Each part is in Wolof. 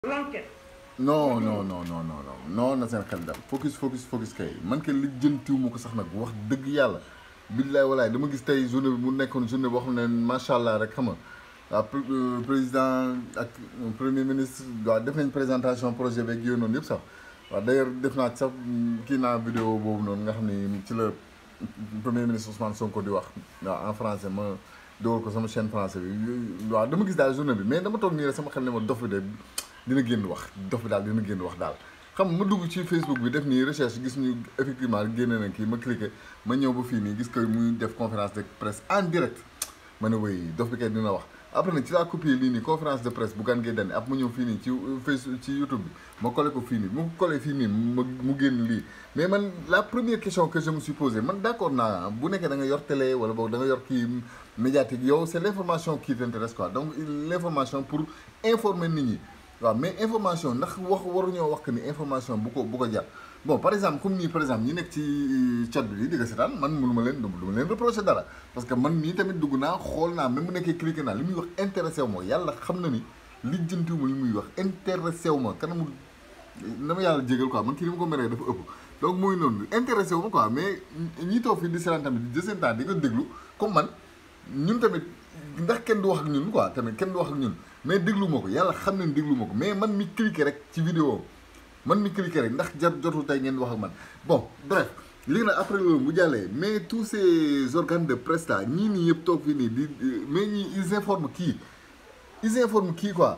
l'enquête. non non non non non non non na seen xel dal focus focus focus kay man kay li jëntiw ma ko sax nag wax dëgg yàlla billaay walaay dama gis tey journée bi mu nekkoon journée boo xam ne macha allah rek xam nga waaw président ak premier ministre waaw def nañ présentation projet beeg yooyu noonu yëpp sax waaw d'ailleurs def naa sax kii naa vidéo boobu noonu nga xam ne ci la premier ministre Ousmane Sonko di wax waaw en français ma dogal ko sama chaîne français bi waaw dama gis daal journée bi mais dama toog nii rek sama xel ne ma dof bi de dina génn wax dof bi daal dina génn wax daal xam nga ma dugg ci Facebook bi def nii recherche gis ñu effectivement génne na kii ma cliqué ma ñëw ba fii nii gis que muy def conférence de presse en direct ma ne way dof bi kay dina wax après nag ci laa copier lii nii conférence de presse bu gan gee dane ab ma ñëw fii nii ci Facebook ci YouTube bi ma collé ko fii nii mu collé fii nii ma mu génn lii mais man la première question que je me suis posée man d' accord naa bu nekkee da nga yor télé wala boog da nga yor kii médiatique yow c' est l' information qui t'intéresse quoi donc l' information pour informer nit ñi waaw mais information ndax wax waruñoo wax que ni information bu ko bu ko jar bon par exemple comme nii par exemple ñi nekk ci chat bi di nga seetaan man mënu ma leen du ma leen reprocher dara parce que man mii tamit dugg naa xool naa même bu nekkee cliqué naa li muy wax intéressé wu ma yàlla xam na ni lijjantiwu ma li muy wax intéressé wu ma kanamu na ma yàlla jégal quoi man kii ni ma ko meree dafa ëpp donc mooy noonu intéressé wu ma quoi mais ñi toog fii di seetaan tamit di jëseen temps di ko déglu comme man ñun tamit ndax kenn du wax ak ñun quoi tamit kenn du wax ak ñun mais déglu ma ko yàlla xam ne déglu ma ko mais man mi cliqué rek ci vidéo man mi cliqué rek ndax jar jotul tey ngeen wax ak man bon bref léegi nag après loolu bu jàllee mais tous ces organes de presse là ñii nii yëpp toog fii nii di mais ñii ils informent kii ils informent kii quoi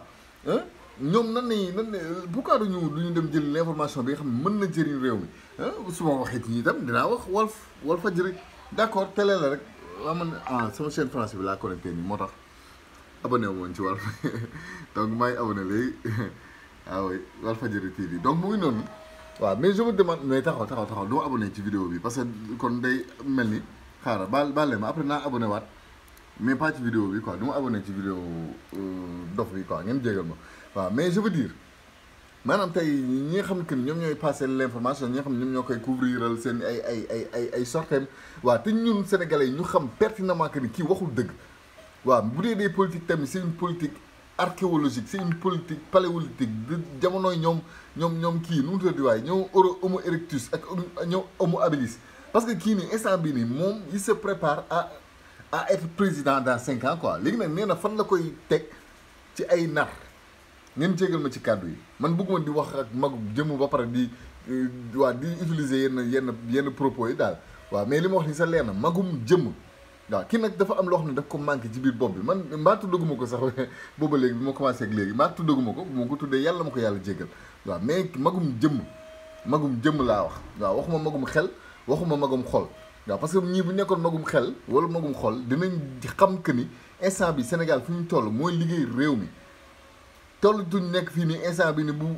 ñoom nan nañu nan pourquoi duñu duñu dem jël l' information bi nga xam ne mën na jëriñ réew mi su ma waxee ci ñi itam dinaa wax Walf Walfadjri d' accord télé la rek waa man ah sama chaîne français bi laa connecté nii moo tax abonné wu woon ci Walf donc maa ngi abonné léegi waaw oui Walfadjri TV donc mu ngi noonu waaw mais je me demande mais taxaw taxaw taxaw du ma abonné ci vidéo bi parce que kon day mel ni xaaral baal baal leen ma après naa abonné waat mais pas ci vidéo bi quoi du ma abonné ci vidéo dof bi quoi ngeen jégal ma waaw mais je veux dire maanaam tey ñi nga xam que ni ñoom ñooy passer l' information ñi nga xam ne ñoom ñoo koy couvriral seen ay ay ay ay ay sortem waaw te ñun sénégalais yi ñu xam pertinemment que ni kii waxul dëgg waaw bu dee des politiques tamit c' est une politique archéologique c' est une politique paléolithique de jamonoy ñoom ñoom ñoom kii nu mu tuddati waaye ñoom euro homo erectus ak ñoom homo habilis parce que kii nii instant bii nii moom il se prépare à à être président dans cinq ans quoi léegi nag nee na fan la koy teg ci ay nar ngeen jégal ma ci kàddu yi man bëgguma di wax ak mag jëmm ba pare di waa di utiliser yenn yenn yenn propos yi daal waaw mais li ma wax ni sa leer na magum jëmm waaw kii nag dafa am loo xam ne daf ko manqué ci biir bopp bi man mbaa tuddaguma ko sax booba léegi bi ma commencé ak léegi mbaa tuddaguma ko bu ma ko tuddee yàlla ma ko yàlla jégal waaw mais magum jëmm magum jëmm laa wax waaw waxuma magum xel waxuma magum xol waaw parce que ñii bu nekkoon magum xel wala magum xol dinañ xam que ni instant bi Sénégal fu ñu toll mooy liggéey réew mi toll tuñ nekk fii nii instant bi ni bu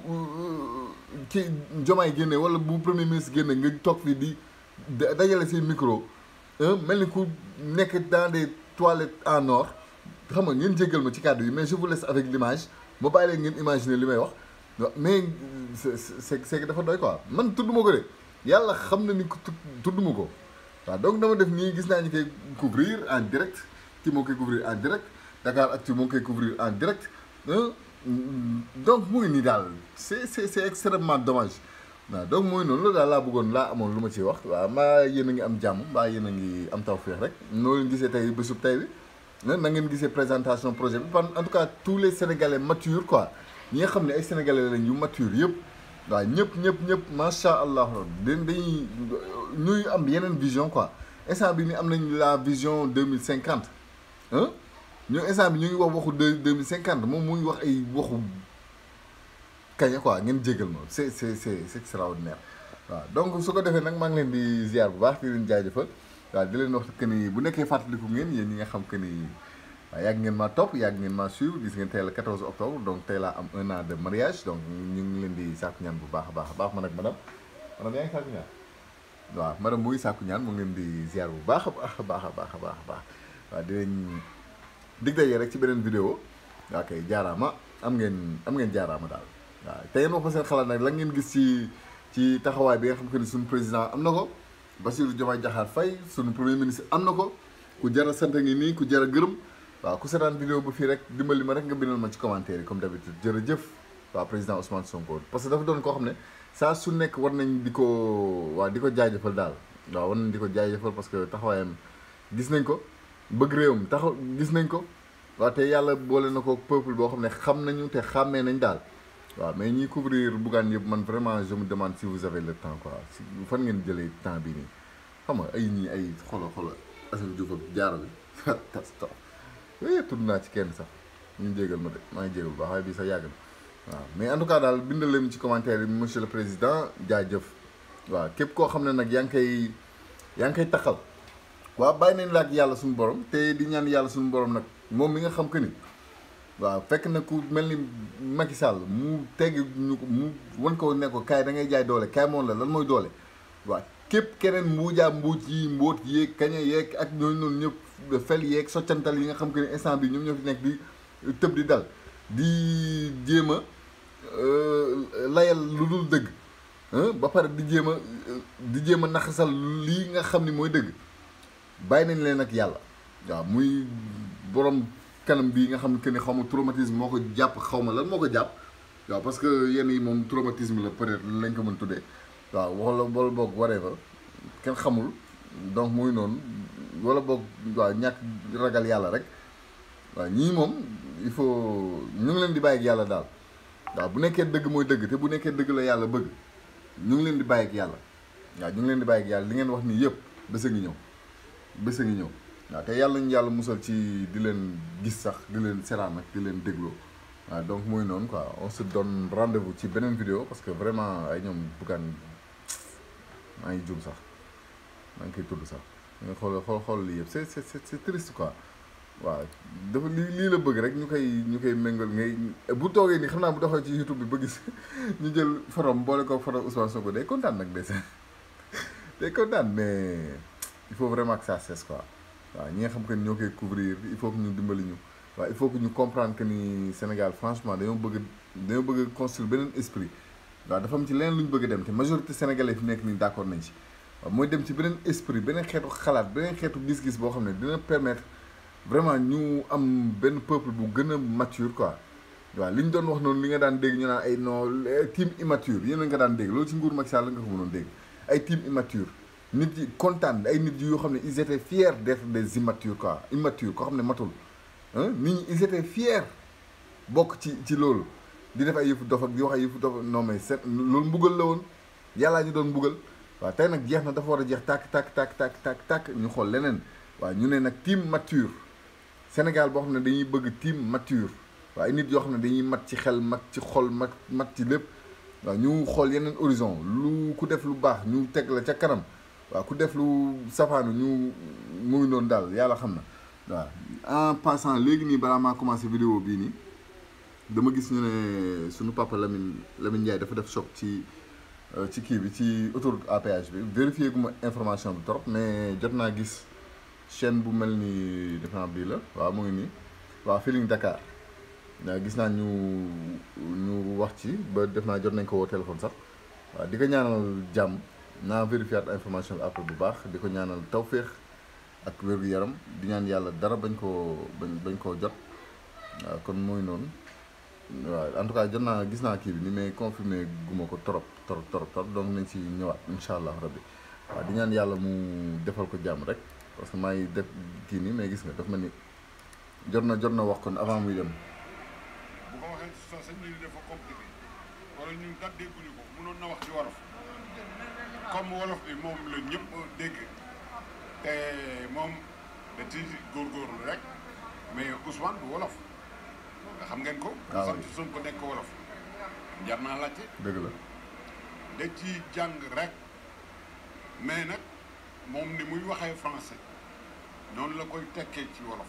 ci jomaay génne wala bu premier ministre génne nga toog fii di dajale seen micro mel ni ku nekk dans des toilettes en or xam nga ngeen jéggal ma ci kàddu yi mais je vous laisse avec l'image ma bàyyi leen ngeen imaginer li may wax mais c'est c'est que dafa doy quoi man tudd ma ko de yàlla xam na ni ko tudd ma ko waaw donc dama def nii gis naa ñu koy couvrir en direct ci moo koy couvrir en direct Dakar Actu moo koy couvrir en direct donc mu ngi nii daal c'est c'est c'est extrêmement dommage waaw donc mooy noonu loolu daal laa bëggoon laa amoon lu ma ciy wax waaw maa yéen a ngi am jàmm mbaa yéen a ngi am tawfeex rek noo leen gisee tey bésub tey bi na ngeen gisee présentation projet bi en tout cas tous les sénégalais matures quoi ñi nga xam ne ay sénégalais lañ yu mature yëpp waaw ñëpp ñëpp ñëpp macha allah dañ dañuy ñuy am yeneen vision quoi instant bi ni am nañ la vision deux mille cinquante ah ñu instant bi ñu ngi wax waxu deux deux mille cinquante moom mu ngi wax ay waxu kaña quoi ngeen jégal ma c'est c'est c'est c'est extraordinaire waaw donc su ko defee nag maa ngi leen di ziar bu baax di leen jaajëfal waaw di leen wax que ni bu nekkee fàttaliku ngeen yéen ñi nga xam que ni waaw yàgg ngeen maa topp yàgg ngeen maa suivre gis ngeen tey la 14 octobre donc tey laa am un an de mariage donc ñu ngi leen di sàkku ñaan bu baax a baax a baax man ak madame madame yaa ngi sàkku ñaan waaw madame mu ngi sàkku ñaan mu ngi leen di ziar bu baax a baax a baax a baax a baax a baax waaw di leen dig daje rek ci beneen vidéo waa kay jaaraama am ngeen am ngeen jaaraama daal waaw te ngeen wax ma seen xalaat nag la ngeen gis ci ci taxawaay bi nga xam que ni suñu président am na ko Bassirou Diomaye Diakhar Faye suñu premier ministre am na ko ku jar a sant ngi nii ku jar a gërëm waaw ku seetaan vidéo ba fii rek dimbali ma rek nga bindal ma ci commentaire yi comme d'habitude jërëjëf waaw président Ousmane Sonko parce que dafa doon koo xam ne saa su nekk war nañ di ko waaw di ko jaajëfal daal waaw war nañ di ko jaajëfal parce que taxawaayam gis nañ ko bëgg réewam taxaw gis nañ ko waaw te yàlla boole na ko peuple boo xam ne xam nañu te xàmmee nañ daal waaw mais ñiy couvrir Bougane yëpp man vraiment je me demande si vous avez le temps quoi si fan ngeen jëlee temps bii nii xam nga ay ñii ay xolo xolo Assane Diouf ak jaaro bi tas tax tudd naa ci kenn sax ñu jégal ma de maa ngi jégal bu baax waaye bii sax yàgg na waaw mais en tout cas daal bindal leen ci commentaire yi monsieur le président jaajëf waaw képp koo xam ne nag yaa ngi koy yaa ngi koy taxal waaw bàyyi nañ la ak yàlla suñu borom te di ñaan yàlla suñu borom nag moom mi nga xam que ni waaw fekk na ku mel ni Macky Sall mu tegg ñu ko mu wan ko ne ko kaay da ngay jaay doole kaay moom la lan mooy doole waaw képp keneen mbuujaa mbuuj yi mbóot yeeg kaña yeeg ak ñooñu noonu ñëpp fel yeeg soccantal yi nga xam que ni instant bi ñoom ñoo fi nekk di tëb di dal di jéem a layal lu dul dëgg ba pare di jéem a di jéem a naxasal lii nga xam ni mooy dëgg bàyyi nañ leen ak yàlla waaw muy borom kanam bii nga xam que ni xaw ma traumatisme moo ko jàpp xaw ma lan moo ko jàpp waaw parce que yenn yi moom traumatisme la peut-être lañ ko mën tuddee waaw wala wala boog waree fa kenn xamul donc muy noonu wala boog waaw ñàkk ragal yàlla rek waaw ñii moom il faut ñu ngi leen di bàyyi ak yàlla daal waaw bu nekkee dëgg mooy dëgg te bu nekkee dëgg la yàlla bëgg ñu ngi leen di bàyyi ak yàlla waaw ñu ngi leen di bàyyi ak yàlla li ngeen wax nii yëpp bés a ngi ñëw bés a ngi ñëw waaw te yàlla ñu yàlla musal ci di leen gis sax di leen seraan ak di leen dégloo waaw donc muy noonu quoi on se donne rendez-vous ci beneen vidéo parce que vraiment ay ñoom Bougane maa ngi jum sax maa ngi koy tudd sax nga xool xool xool lii yëpp c'est c'est c'est triste quoi waaw dafa lii lii la bëgg rek ñu koy ñu koy méngal ngay bu toogee nii xam naa bu doxee ci YouTube bi ba gis ñu jël forom boole ko forom Ousmane Sonko day kontaan nag day day kontaan mais il faut vraiment que ça cesse quoi waaw ñi nga xam que ni ñoo koy couvrir il faut que ñu dimbali ñu waaw il faut que ñu comprendre que ni Sénégal franchement dañoo bëgg dañoo bëgg construire beneen esprit waaw dafa am ci leneen lu ñu bëgg a dem te majorité sénégalais fi nekk nii d'accord nañ ci waaw mooy dem ci beneen esprit beneen xeetu xalaat beneen xeetu gis-gis boo xam ne dina permettre vraiment ñu am benn peuple bu gën a mature quoi waaw li ñu doon wax noonu li nga daan dégg ñu naan ay non team immature yéen a nga daan dégg loolu ci nguur Macky Sall nga ko mënoon dégg ay team immature nit yi kontaan ay nit yoo xam ne ils étaient fiers d'être des immatures quoi immature koo xam ne matul nit ñi ils étaient fiers bokk ci ci loolu di def ay yëfu dof ak di wax ay yëfu dof non mais c'est loolu mbugal la woon yàllaa ñu doon mbugal waaw tey nag jeex na dafa war a jeex tàkk tàkk tàkk tàkk tàkk tàkk ñu xool leneen waaw ñu ne nag team mature Sénégal boo xam ne dañuy bëgg team mature waaw ay nit yoo xam ne dañuy mat ci xel mat ci xol mat mat ci lépp waaw ñu xool yeneen horizon lu ku def lu baax ñu teg la ca kanam waaw ku def lu safaanu ñu mu ngi noonu daal yàlla xam na waaw en passant léegi nii balaa maa commencé vidéo bii nii dama gis ñu ne suñu papa Lamine Lamine Ndiaye dafa def choc ci ci kii bi ci autoroute à péage bi vérifié gu ma information bi trop mais jot naa gis chaîne bu mel ni defe naa bii la waaw mu ngi nii waaw Feeling Dakar waaw gis naa ñu ñu wax ci ba def naa jot nañ ko woo téléphone sax waaw di ko ñaanal jàmm naa vérifié information bi après bu baax di ko ñaanal tawféex ak wér-gu-yaram di ñaan yàlla dara bañ koo bañ bañ koo jot waaw kon mooy noonu waaw en tout cas jot naa gis naa kii bi ni mais confirmé guma ko trop trop trop trop donc nañ ci ñëwaat incha allah rabbi waaw di ñaan yàlla mu defal ko jàmm rek parce que maa ngi def kii nii mais gis nga daf ma ni jot na jot na wax kon avant muy dem. bu ko waxee sa sañ ni dafa compliqué wala ñun kat dégguñu ko mënoon na wax ci wolof comme wolof bi moom la ñëpp dégg te moom da ci góorgóorlu rek mais Ousmane du wolof nga xam ngeen ko. waaw sant Sonko nekk wolof. jar naa laajte dëgg la da ci jàng rek mais nag moom ni muy waxee français noonu la koy tekkee ci wolof.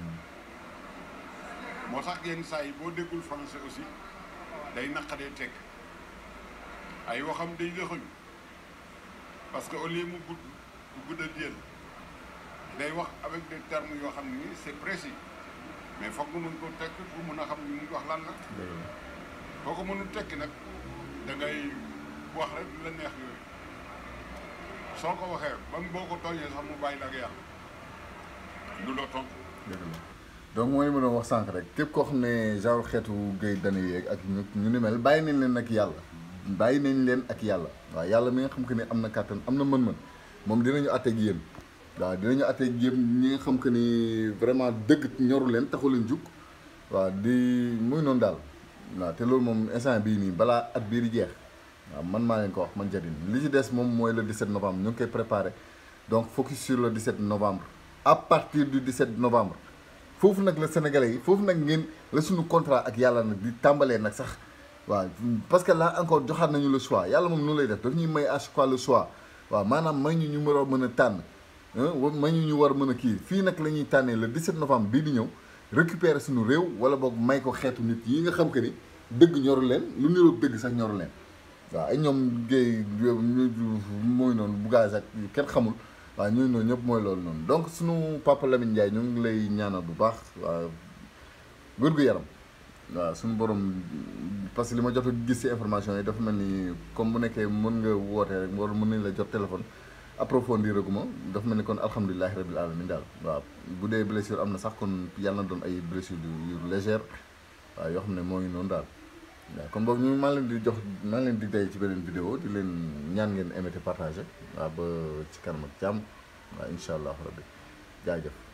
moo tax yenn saa yi boo déggul français aussi day naqadee tekk ay waxam day lëxañu parce que au lieu mu gudd mu guddal jël day wax avec des termes yoo xam ne nii c'est précis mais foog nga mën ko tekk pour mën a xam ni muy wax lan la dëgg la boo ko mënul tekki nag da ngay wax rek lu la neex yooyu soo ko waxee ba boo ko tooñee sax mu bàyyi la ak yàlla du la tontu dëgg la donc mooy mën a wax sànq rek képp koo xam ne genre xeetu géej dana yeeg ak ñu ñu ni mel bàyyi nañ leen ak yàlla bàyyi nañ leen ak yàlla waaw yàlla mi nga xam que ne am na kàttan am na mën-mën moom dinañu àtteeg yéen waaw dinañu àtteeg yéen ñi nga xam que ni vraiment dëgg ñoru leen taxu leen jug waaw di muy noonu daal waaw te loolu moom instant bii nii balaa at bii di jeex waaw man maa leen ko wax man Jadine li ci des moom mooy le 17 novembre ñu ngi koy préparé donc focus sur le 17 novembre à partir du 17 novembre foofu nag la sénégalais yi foofu nag ngeen la suñu contrat ak yàlla nag di tàmbalee nag sax waaw parce que là encore joxaat nañu le choix yàlla moom noonu lay def daf ñuy may à chaque fois le choix waaw maanaam may ñu ñu war a mën a tànn may ñu ñu war a mën a kii fii nag la ñuy tànnee le 17 novembre bii di ñëw récupérer suñu réew wala boog may ko xeetu nit yi nga xam que ni dëgg ñoru leen lu niroog dëgg sax ñoru leen waaw ay ñoom géey mooy noonu bugage ak kenn xamul waaw ñooñu noonu ñëpp mooy loolu noonu donc suñu papa Lamine Ndiaye ñu ngi lay ñaanal bu baax waaw wér-gu-yaram waaw suñu borom parce que li ma jot a gis ci information yi dafa mel ni comme bu nekkee mën nga woote rek war mën nañ la jot téléphone approfondir aguma dafa mel ni kon alhamdulilahi rabil alamin daal waaw bu dee blessure am na sax kon yàlla na doon ay blessure yu légère waaw yoo xam ne moo ngi noonu daal waaw kon boobu ñu maa leen di jox maa leen di day ci beneen vidéo di leen ñaan ngeen aimé te partagé waaw ba ci kanam ak jàmm waaw incha allah rabbi jaajëf